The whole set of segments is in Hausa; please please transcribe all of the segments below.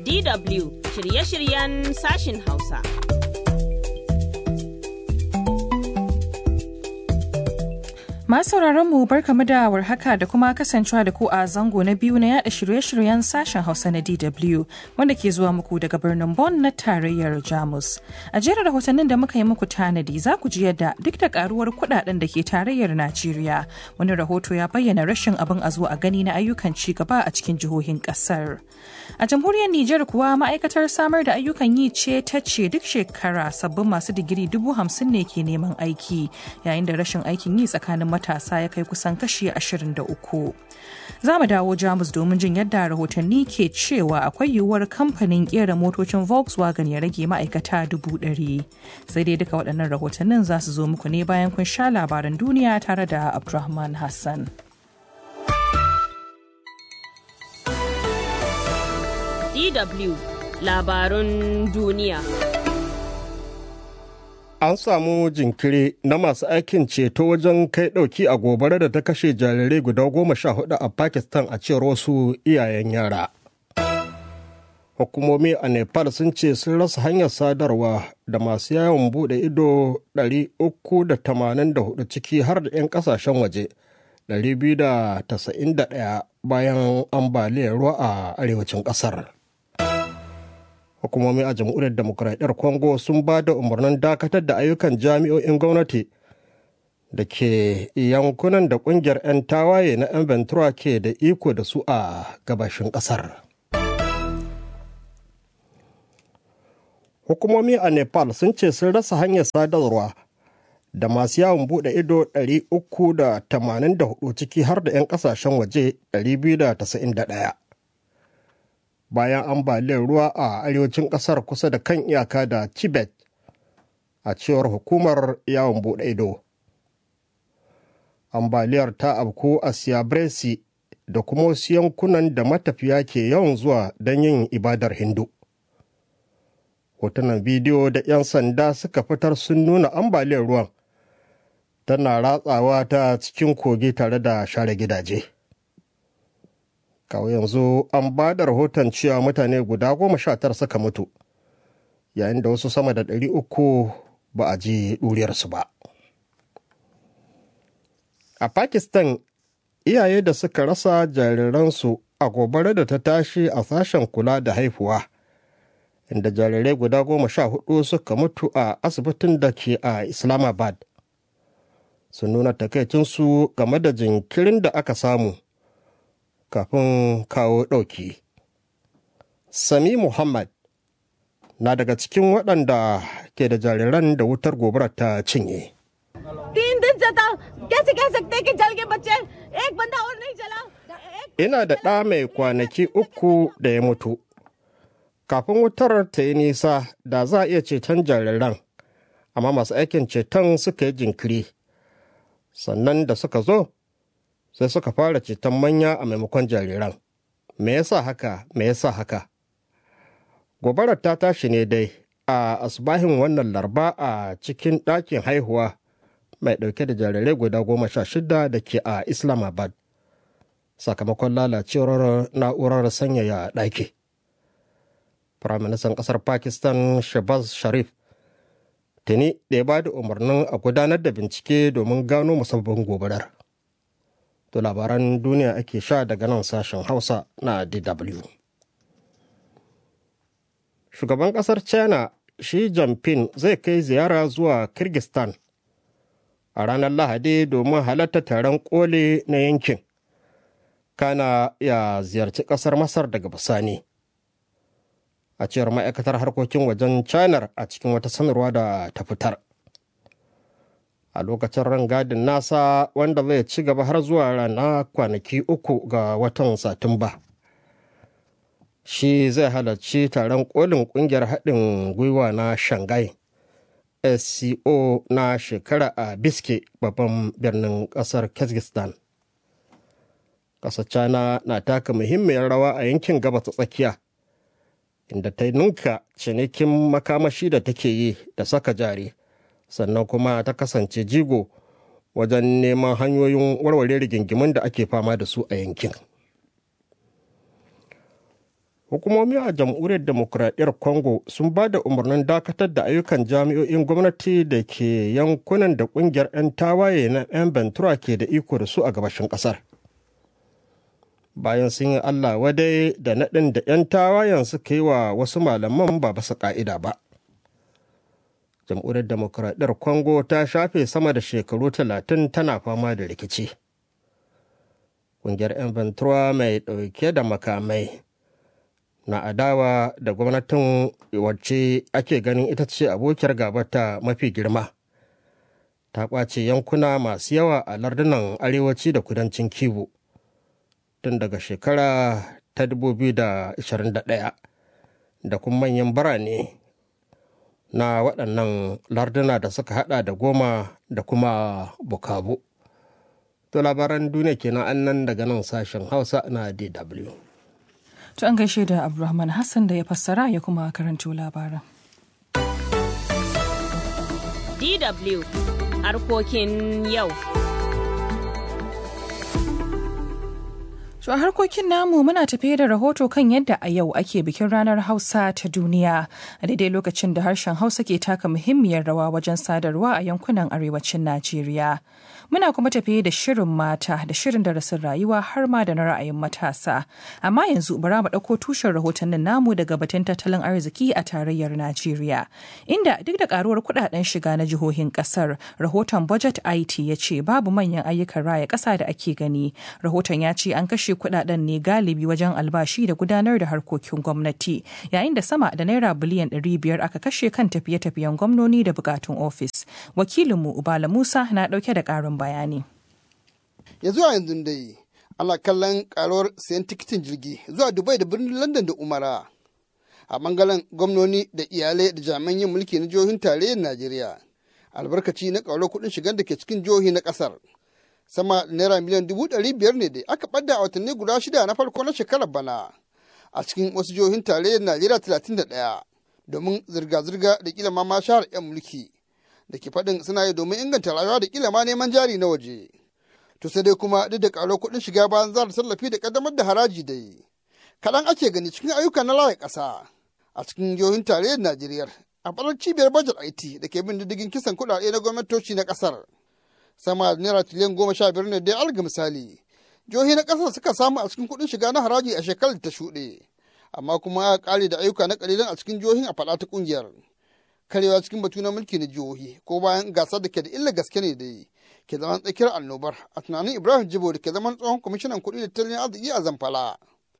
DW shirye-shiryen sashin Hausa. Masu mu barkamu da warhaka da kuma kasancewa da ku a zango na biyu na yada shirye-shiryen sashen Hausa na DW wanda ke zuwa muku daga birnin Bonn na tarayyar Jamus. A jerin rahotannin da muka yi muku tanadi za ku ji yadda duk da karuwar kudaden da ke tarayyar Najeriya wani rahoto ya bayyana rashin abin a zo a gani na ayyukan ci gaba a cikin jihohin kasar. A jamhuriyar Nijar kuwa ma'aikatar samar da ayyukan yi ce ta ce duk shekara sabbin masu digiri dubu hamsin ne ke neman aiki yayin da rashin aikin yi tsakanin matasa ya kai kusan kashi 23. Za mu dawo Jamus domin jin yadda rahotanni ke cewa akwai yiwuwar kamfanin kera motocin Volkswagen ya rage ma'aikata dubu ɗari. Sai dai duka waɗannan rahotannin za su zo muku ne bayan kun sha labaran duniya tare da Abdulrahman Hassan. DW labarun duniya. An samu jinkiri na masu aikin ceto wajen kai ɗauki a gobara da ta kashe jarirai guda goma sha hudu a Pakistan a cewar wasu iyayen yara. Hukumomi a Nepal sun ce sun rasa hanyar sadarwa da masu yawon buɗe ido 384 ciki har da 'yan ƙasashen waje 291 bayan ambaliyar ruwa a arewacin ƙasar. hukumomi a jamhuriyar demokuraɗiyar congo sun ba da umarnin dakatar da ayyukan jami'o'in gwamnati da ke yankunan da ƙungiyar 'yan tawaye na 'yan ventura ke da iko da su a gabashin ƙasar hukumomi a nepal sun ce sun rasa hanyar sadarwa da masu yawon buɗe ido 384 ciki har da 'yan ƙasashen waje 291 bayan ambaliyar ruwa a arewacin kasar kusa da kan iyaka da tibet a cewar hukumar yawon bude ido ambaliyar ta abku a siyabresi da kuma wasu yankunan da matafiya ke yawan zuwa don yin ibadar hindu hotunan bidiyo da 'yan sanda suka fitar sun nuna ambaliyar ruwan tana ratsawa ta cikin kogi tare da share gidaje. kawo yanzu an ba da rahoton cewa mutane guda goma sha tara suka mutu yayin da wasu sama da ɗari uku ba a ji ɗuriyarsu ba a pakistan iyaye da suka rasa jariransu a gobara da ta tashi a sashen kula da haifuwa inda jarirai guda goma sha hudu suka mutu a asibitin da ke a islamabad sun nuna takaicinsu game da jinkirin da aka samu kafin kawo ɗauki. Sami Muhammad na daga cikin waɗanda ke da jariran da wutar gobarar ta cinye. Ina da ɗa mai kwanaki uku da ya mutu. Kafin wutar ta yi nisa da za a iya ceton jariran, amma masu aikin ceton suka yi jinkiri. Sannan da suka zo, sai suka fara ceton manya a maimakon jariran. Me yasa haka? Me yasa haka? Gobarar ta tashi ne dai a asbahin wannan larba a cikin ɗakin haihuwa mai ɗauke da jarirai guda goma sha shida da ke a Islamabad. Sakamakon lalacewar na'urar sanyaya ɗaki. Firaministan ƙasar Pakistan Shabaz Sharif tuni da ya ba da umarnin a gudanar da bincike domin gano musabbabin gobarar. To labaran duniya ake sha daga nan sashen Hausa na DW. Shugaban ƙasar China Xi Jinping zai kai ziyara zuwa Kyrgyzstan a ranar Lahadi domin halatta taron kole na yankin. Kana ya ziyarci ƙasar Masar daga bisani. A cewar ma'aikatar harkokin wajen China a cikin wata sanarwa da ta fitar. a lokacin rangadin nasa wanda zai ci gaba har zuwa rana kwanaki uku ga watan satumba shi zai halarci taron kolin kungiyar haɗin gwiwa na shanghai sco na shekara a biske babban birnin ƙasar kyrgyzstan ƙasar china na taka muhimmiyar rawa a yankin gabas tsakiya inda ta ninka cinikin makamashi da take yi da saka jari sannan kuma ta kasance jigo wajen neman hanyoyin warware rigingimun da ake fama da su a yankin hukumomi a jamhuriyar demokuraɗiyyar congo sun ba da umarnin dakatar da ayyukan jami'o'in gwamnati da ke yankunan da ƙungiyar 'yan tawaye na 'yan ventura ke da iko da su a gabashin ƙasar bayan sun yi allah wadai da naɗin da 'yan tawayen suka yi wa wasu malaman ba basu ƙa'ida ba jamhuriyar demokuraɗiyyar congo ta shafe sama da shekaru talatin tana fama da rikici ƙungiyar 'yan ventura mai ɗauke da makamai na adawa da gwamnatin wacce ake ganin ita ce abokiyar gabata mafi girma ta ƙwace yankuna masu yawa a lardunan arewaci da kudancin kivu tun daga shekara ta 2021 da kuma manyan birane na waɗannan larduna da suka hada da goma da kuma bukabu to labaran duniya kenan annan daga nan sashen hausa na dw To an gaishe da Abdulrahman Hassan da ya fassara ya kuma karanto labaran. DW harkokin yau. To a harkokin namu muna tafiye da rahoto kan yadda a yau ake bikin ranar Hausa ta duniya a daidai lokacin da harshen Hausa ke taka muhimmiyar rawa wajen sadarwa a yankunan arewacin Najeriya. Muna kuma tafiye da shirin mata da shirin darasin rayuwa har ma da na ra'ayin matasa. Amma yanzu bara mu ɗauko tushen rahotannin namu daga batun tattalin arziki a tarayyar Najeriya. Inda duk da karuwar kuɗaɗen shiga na jihohin ƙasar, rahoton Budget IT ya ce babu manyan ayyukan raya ƙasa da ake gani. Rahoton ya ce an kashe kudaden ne galibi wajen albashi da gudanar da harkokin gwamnati yayin da sama da naira biliyan 500 aka kashe kan tafiye-tafiyen gwamnoni da bukatun ofis wakilinmu ubala musa na dauke da karin bayani ya zuwa yanzu dai ana kallon karuwar sayan tikitin jirgi zuwa dubai da birnin london da umara a bangaren gwamnoni da iyalai da jami'an yin mulki na jihohin tarayyar najeriya albarkaci na karuwar kuɗin shigar da ke cikin jihohi na ƙasar sama da naira miliyan dubu ɗari biyar ne da aka ɓadda a watanni guda shida na farko na shekarar bana a cikin wasu jihohin tarayyar najeriya talatin da ɗaya domin zirga-zirga da kila ma shahar 'yan mulki da ke faɗin suna yi domin inganta rayuwa da kila ma neman jari na waje to sai dai kuma duk da ƙaro kuɗin shiga bayan zara tallafi da ƙaddamar da haraji da yi kaɗan ake gani cikin ayyuka na laye ƙasa a cikin jihohin tarayyar najeriya a faɗar cibiyar bajet it da ke bin diddigin kisan kuɗaɗe na gwamnatoci na ƙasar sama da naira tiliyan goma sha biyar ne dai alga misali jihohi na ƙasar suka samu a cikin kuɗin shiga na haraji a shekarar ta shuɗe amma kuma aka ƙare da ayyuka na ƙalilan a cikin jihohin a faɗa ta ƙungiyar karewa cikin batu na mulki na jihohi ko bayan gasar da ke da illa gaske ne dai ke zaman tsakiyar annobar a tunanin ibrahim jibo da ke zaman tsohon kwamishinan kuɗi da tattalin arziki a zamfara.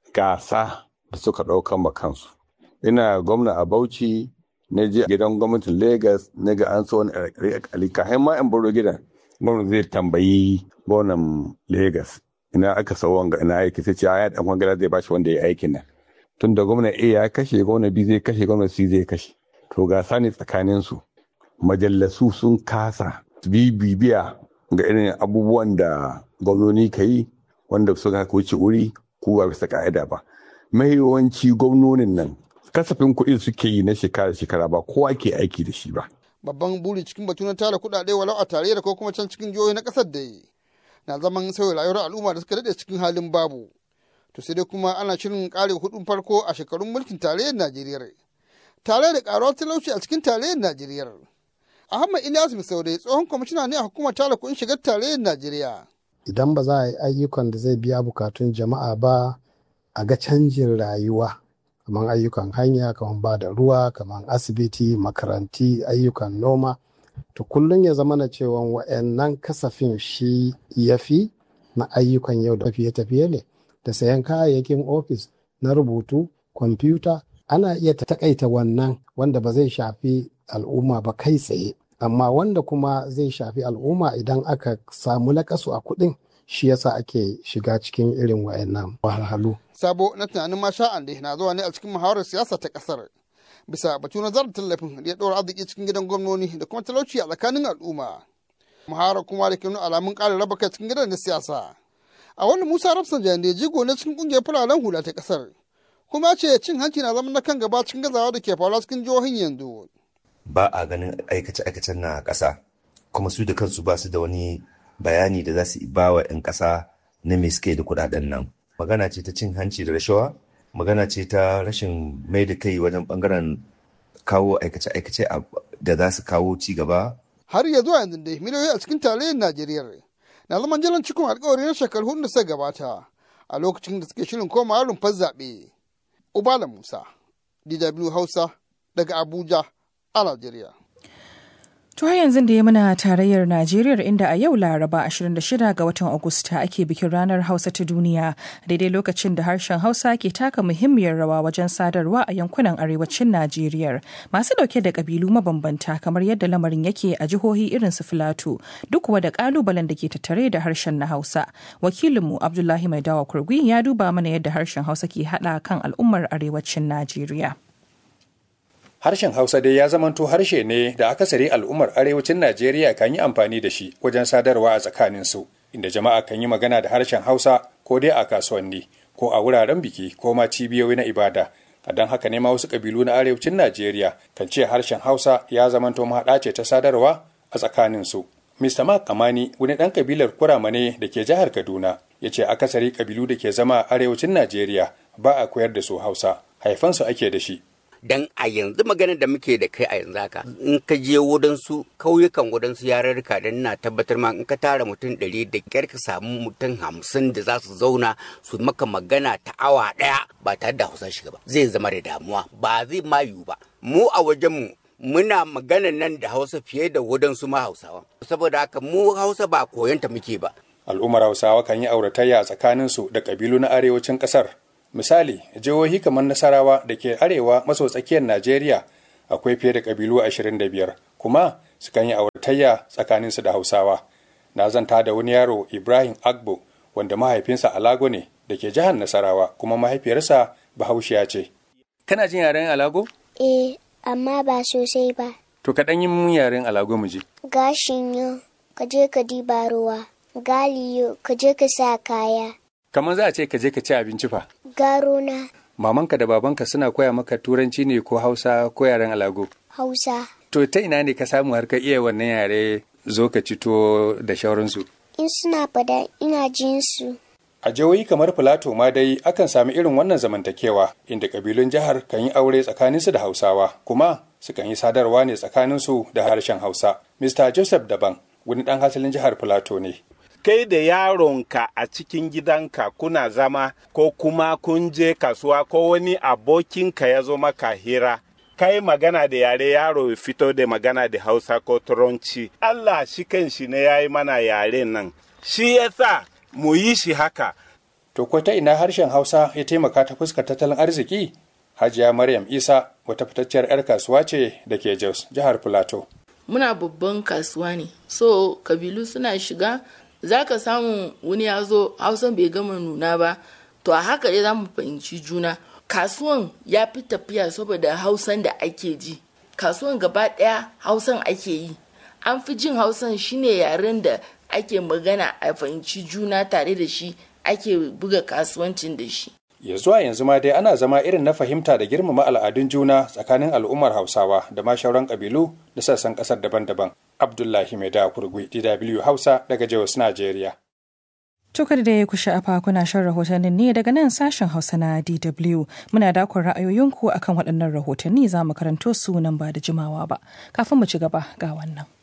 gasa da suka ɗaukan ma kansu ina gwamna a bauchi na je gidan gwamnatin lagos na ga an so wani alika har ma in baro gidan gwamnati zai tambayi gwamnan Legas ina aka sau wanga ina aiki sai ce ya dan wangala zai bashi wanda ya aikin nan tun da gwamna A ya kashe gwamna B zai kashe gwamna C zai kashe to gasa ne tsakanin su majallasu sun kasa bibiya ga irin abubuwan da gwamnoni ka yi wanda suka wuce wuri ko ba bisa ka'ida ba mai yawanci gwamnonin nan kasafin kuɗi suke yi na shekara-shekara ba kowa ke aiki da shi ba babban buri cikin batu na tara kuɗaɗe walau a tarayyar ko kuma can cikin jihohi na ƙasar da na zaman sauya rayuwar al'umma da suka daɗe cikin halin babu to sai dai kuma ana shirin ƙare hudun farko a shekarun mulkin tarayyar najeriya tare da ƙaruwar talauci a cikin tarayyar najeriya ahmad ilyas misaude tsohon kwamishina ne a hukumar tara kuɗin shigar tarayyar najeriya idan ba za a yi ayyukan da zai biya bukatun jama'a ba a ga canjin rayuwa kamar ayyukan hanya kamar ba da ruwa kamar asibiti makaranti ayyukan noma to kullum ya zama na cewa wa'annan kasafin shi ya fi na ayyukan yau da tafiye-tafiye ne da sayan kayayyakin ofis na rubutu kwamfuta ana iya takaita wannan wanda ba zai shafi al'umma ba kai tsaye amma wanda kuma zai shafi al'umma idan aka samu lakasu a kuɗin shi yasa ake shiga cikin irin wayannan wahalhalu. Sabo na tunanin ma sha'an da na zuwa ne a cikin muhawarar siyasa ta kasar. Bisa batu na zarar tallafin da ya ɗora arziki cikin gidan gwamnoni da kuma talauci a tsakanin al'umma. Muhawarar kuma da ke nuna alamun ƙarin raba kai cikin gidan na siyasa. A wani Musa Rafsan da jigo na cikin ƙungiyar fararen hula ta kasar. Kuma ce cin hanci na zama na kan gaba cikin gazawa da ke faruwa cikin jihohin yanzu. Ba a ganin aikace-aikacen na ƙasa kuma su da kansu ba su da wani bayani da za su ba wa 'yan ƙasa na me suke da kuɗaɗen nan. Magana ce ta cin hanci da rashawa magana ce ta rashin mai da kai wajen bangaren kawo aikace-aikace da za su kawo ci gaba har ya zuwa yanzu dai miliyoyi a cikin tarayyar najeriya na zaman jiran cikin alkawari na shekaru hudu da suka gabata a lokacin da suke shirin komawa rumfar zaɓe ubala musa dw hausa daga abuja a najeriya To har yanzu da ya muna tarayyar Najeriya inda a yau Laraba 26 ga watan Agusta ake bikin ranar Hausa ta duniya daidai lokacin da harshen Hausa ke taka muhimmiyar rawa wajen sadarwa a yankunan arewacin Najeriya masu dauke da kabilu mabambanta kamar yadda lamarin yake a jihohi irin su Filato duk kuwa da kalubalen da ke tattare da harshen na Hausa. Wakilinmu Abdullahi Maidawa Kurgui ya duba mana yadda harshen Hausa ke hada kan al'ummar arewacin Najeriya. Harshen Hausa dai ya zamanto harshe ne da akasari al'ummar arewacin Najeriya kan yi amfani da shi wajen sadarwa a tsakaninsu, inda jama'a kan yi magana da harshen Hausa ko dai a kasuwanni, ko a wuraren biki ko ma cibiyoyi na ibada. A don haka ne ma wasu ƙabilu na arewacin Najeriya kan ce harshen Hausa ya zamanto mahaɗa ce ta sadarwa a tsakaninsu. Mr. Mark Amani, wani ɗan ƙabilar Kurama ne da ke jihar Kaduna, ya ce akasari ƙabilu da ke zama a arewacin Najeriya ba a koyar da su Hausa, haifansu ake da shi. dan a yanzu maganar da muke da kai a yanzu haka in ka je wadansu kauyukan wadansu yarurruka dan na tabbatar ma in ka tara mutum ɗari da kyar ka samu mutum hamsin da za su zauna su maka magana ta awa ɗaya ba tare da hausa shiga ba zai zama da damuwa ba zai ma yiwu ba mu a wajenmu muna magana nan da hausa fiye da wadansu ma hausawa saboda haka mu hausa ba koyanta muke ba al'ummar hausawa kan yi auratayya tsakaninsu da ƙabilu na arewacin ƙasar misali jihohi kamar nasarawa da ke arewa maso tsakiyar najeriya akwai fiye da ƙabilu 25 kuma sukan yi auratayya tsakaninsu da hausawa na zanta da wani yaro ibrahim agbo wanda mahaifinsa alago ne da ke jihar nasarawa kuma mahaifiyarsa bahaushiya ce kana jin yaren alago eh amma ba sosai ba to ka ɗan yi mun yaren alago mu ji gashin yo ka je ka diba ruwa galiyo ka je ka sa kaya kamar za a ce ka je ka ci abinci fa garo na mamanka da babanka suna koya maka turanci ne ko hausa ko yaren alago hausa to ta ina ne ka samu har ka iya wannan yare zo ka ci tuwo da shauransu in suna fada ina jin su a jihohi kamar filato ma dai akan sami irin wannan zamantakewa inda kabilun jihar kan yi aure tsakaninsu da hausawa kuma sukan yi sadarwa ne tsakaninsu da harshen hausa mr joseph daban wani dan hasalin jihar filato ne kai da yaronka a cikin gidanka kuna zama ko kuma kun je kasuwa ko wani abokinka ya zo maka hira kai magana da yare yaro ya fito da magana da hausa ko turanci allah shi kan shi ne ya yi mana yare nan shi yasa mu yi shi haka to ko ta ina harshen hausa ya taimaka ta fuskar tattalin arziki hajiya maryam isa wata fitacciyar 'yar kasuwa ce da ke jos jihar filato muna babban kasuwa ne so kabilu suna shiga za ka samu wani ya zo hausan bai gama nuna ba to a haka dai za mu fahimci juna kasuwan ya fi tafiya saboda hausan da ake ji kasuwan gaba ɗaya hausan ake yi an fi jin hausan shine yaren da ake magana a fahimci juna tare da shi ake buga kasuwancin da shi ya zuwa yanzu ma dai ana zama irin na fahimta da girmama al'adun juna tsakanin al'ummar hausawa da ma shauran kabilu da sassan kasar daban-daban abdullahi mai da kurgui dw hausa daga jos najeriya Tukar da ya ku sha'afa kuna shan rahotannin ne daga nan sashen Hausa na DW. Muna dakon ra'ayoyinku akan waɗannan rahotanni za mu karanto su nan ba da jimawa ba. Kafin mu ci gaba ga wannan.